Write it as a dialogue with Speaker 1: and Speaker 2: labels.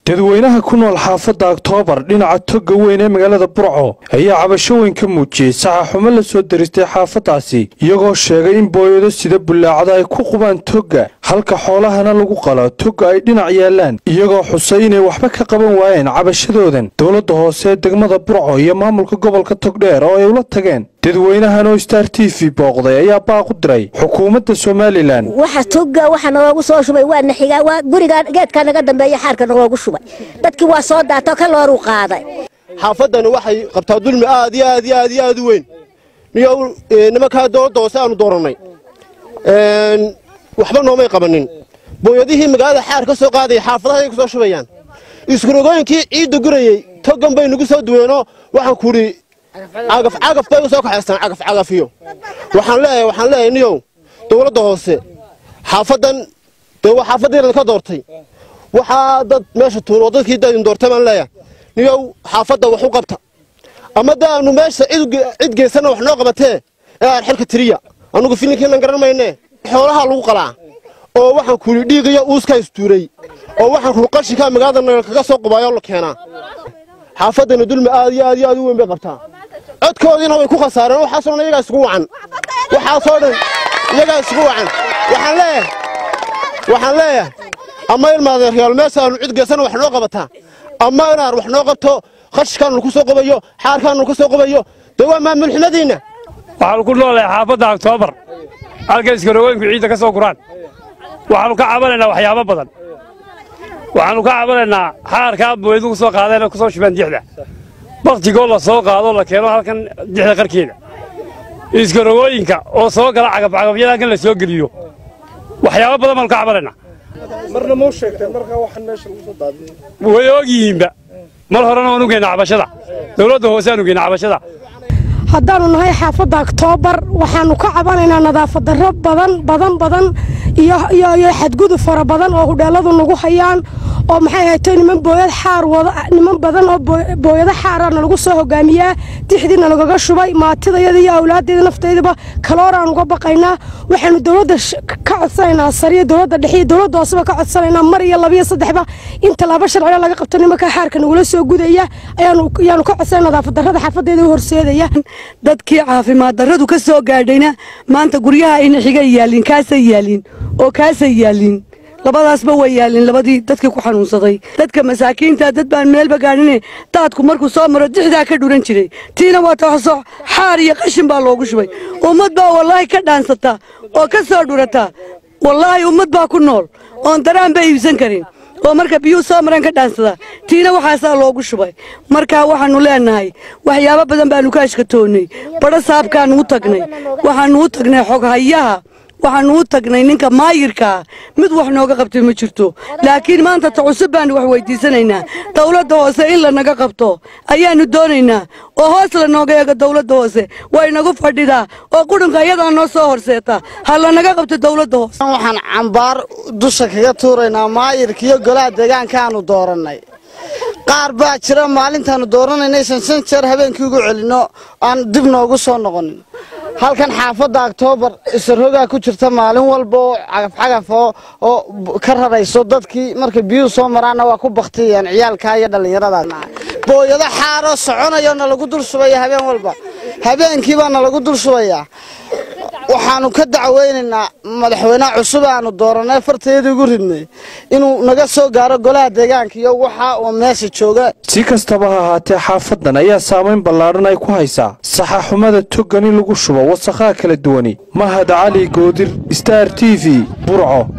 Speaker 1: dadweynaha ku nool xaafadda oktoobar dhinaca togga weyn ee magaalada burco ayaa cabasho weyn ka muujiyey saxaxumo la soo deristay xaafaddaasi iyagoo sheegay in booyado sida bullaacada ay ku qubaan togga halka xoolahana lagu qalo togga ay dhinac yaallaan iyagoo xusay inay waxba ka qaban waayeen cabashadoodan dowladda hoose ee degmada burco iyo maamulka gobolka togdheer oo ay ula tageen dadweynahan oo star t v booqday ayaa baaq u diray xukuumadda somalilan
Speaker 2: waxa togga waxa naloogu soo shubay waa naxigaa waa guriga geedka naga dambeeya xaarka naloogu shubay dadkii waa soo daato ka looruu qaaday
Speaker 3: xaafaddani waxay qabtaa dulmi aad iyo aad iyo aad iyo aad u weyn niyo nimankaa dowladda hoose aanu doorannay waxba noomay qabanin booyadihii magaalada xaar ka soo qaadaya xaafadahay ku soo shubayaan iskurogooyinkii ciidda gurayey toggan bay nagu soo duweenoo waxaan ku idhi cagaf cagaf bay u soo kaxaystaan cagaf cagafiyo waxaan leeyahay waxaan leeyahay niyow dowladda hoose xaafaddan dee waa xaafaddiina ka doortay waxaa dad meesha tuun oo dadkii dadin doortay baan leeyahay niyow xaafadda wax u qabta ama da aanu meesha cid geysana wax noo qabatee ee aan xilka tiriya annugu filinkiinan garan maynee xoolahaa lagu qalaa oo waxaan ku yidhi dhiigiyo uuskaa istuuray oo waxaan ku qashinkaa magaalada nagal kaga soo qubaayoo la keenaa xaafaddani dulmi aad iyo aad iyo aad u weyn bay qabtaa codkoodiina way ku khasaareen waxaasoo dhan iyagaa isugu wacan waxaasoo dhan iyagaa isugu wacan waxaan leeyahay waxaan leeyahay ama ilmaadeeryaal meeshaanu cid geysana wax noo qabataa ama inaan wax noo qabto qashikaanu ku soo qubayo xaarkaanu ka soo qubayo dee waa maamulxumadiinna
Speaker 4: waxaanu ku noolahay xaafadda oktoobar halka iskarogooyinku ciidda ka soo guraan waxaannu ka cabanaynaa waxyaabo badan waxaannu ka cabanaynaa xaarkaa booyadu ku soo qaadeen oo ku soo shubeen dixda bakhtigoo la soo qaado la keeno halkan dixda qarkeeda iskarogooyinka oo soo gala cagafcagafyada halkan la soo geliyo waxyaabo badan baannu ka cabanaynaa way ogyihiinba mar horena waan ugeyna cabashada dowladda hoose aan ugeyna cabashada
Speaker 5: haddaannu nahay xaafadda oktoobar waxaannu ka cabanaynaa nadaafad darro badan badan badan iyo xadgudub fara badan oo hudheelladu nagu hayaan oo maxay ahayto niman booyad xaar wada niman badan oo booyado xaara nalagu soo hogaamiyaa dixdiina nagaga shubay maatidayada iyo awlaaddeeda naftaydaba kalooraan uga baqaynaa waxaanu dowladda ka codsanaynaa sariya dowladda dhexe iyo dowladda hooseba ka codsanaynaa mar iyo labiyo saddexba in tallaabo sharciga laga qabto nimanka xaarka nagula soo gudaya ayaanu ka codsanay nadaafad darrada xaafadeeda u horseedaya
Speaker 6: dadkii caafimaad darradu ka soo gaadhayna maanta guryaha ayna xigay yaaliin kaasay yaaliin oo kaasay yaaliin labadaasba way yaalin labadii dadkii ku xanuunsaday dadka masaakiinta dad baan meelba gaadhine daadku markuu soo maro dixdaa ka dhuran jiray tiina waa taxso xaar iyo qashin baa loogu shubay ummad baa wallaahi ka dhaansata oo ka soo dhurata wallaahi ummad baa ku nool oon daraanba iibsan karin oo marka biyuu soo mareen ka dhaansada tiina waxaasaa loogu shubay markaa waxaannu leennahay waxyaabo badan baannu ka ashkatoonnay badho saabkaannu u tagnay waxaannu u tagnay xoghayaha waxaannu u tagnay ninka maayirkaa mid wax nooga qabtay ma jirto laakiin maanta ta cusub baannu wax weydiisanaynaa dawladda hoose in lanaga qabto ayaannu doonaynaa oo hoos lanooga eego dawladda hoose way nagu fadhidaa oo qudhunka iyadaa noo soo horseeta ha lanaga qabto dawladda hoose
Speaker 7: waxaan cambaar dusha kaga tuuraynaa maayirka iyo golaha deegaankaannu doorannay qaar baa jira maalintaannu dooranayna aysan shan jeer habeenkii ugu celinno aan dib noogu soo noqonin halkan xaafadda oktoobar isarhogaa ku jirta maalin walba oo cagafcagaf oo ka rarayso dadkii markay biyuhu soo maraanna waa ku baktiyayaan ciyaalkaa iyo dhallinyarada booyado xaaroo soconayo nalagu dul shubaya habeen walba habeenkii baa nalagu dul shubayaa waxaannu ka dacweynaynaa madaxweyneha cusub aanu doorannay fartayadii ugu ridnay inuu naga soo gaaro golaha deegaanka iyo waxa uu meesha jooga
Speaker 1: si kastaba ha ahaatee xaafaddan ayaa saamayn ballaadhan ay ku haysaa saxaxumada toggan in lagu shubo wasakhaha kala duwani mahad cali goodir star t v burco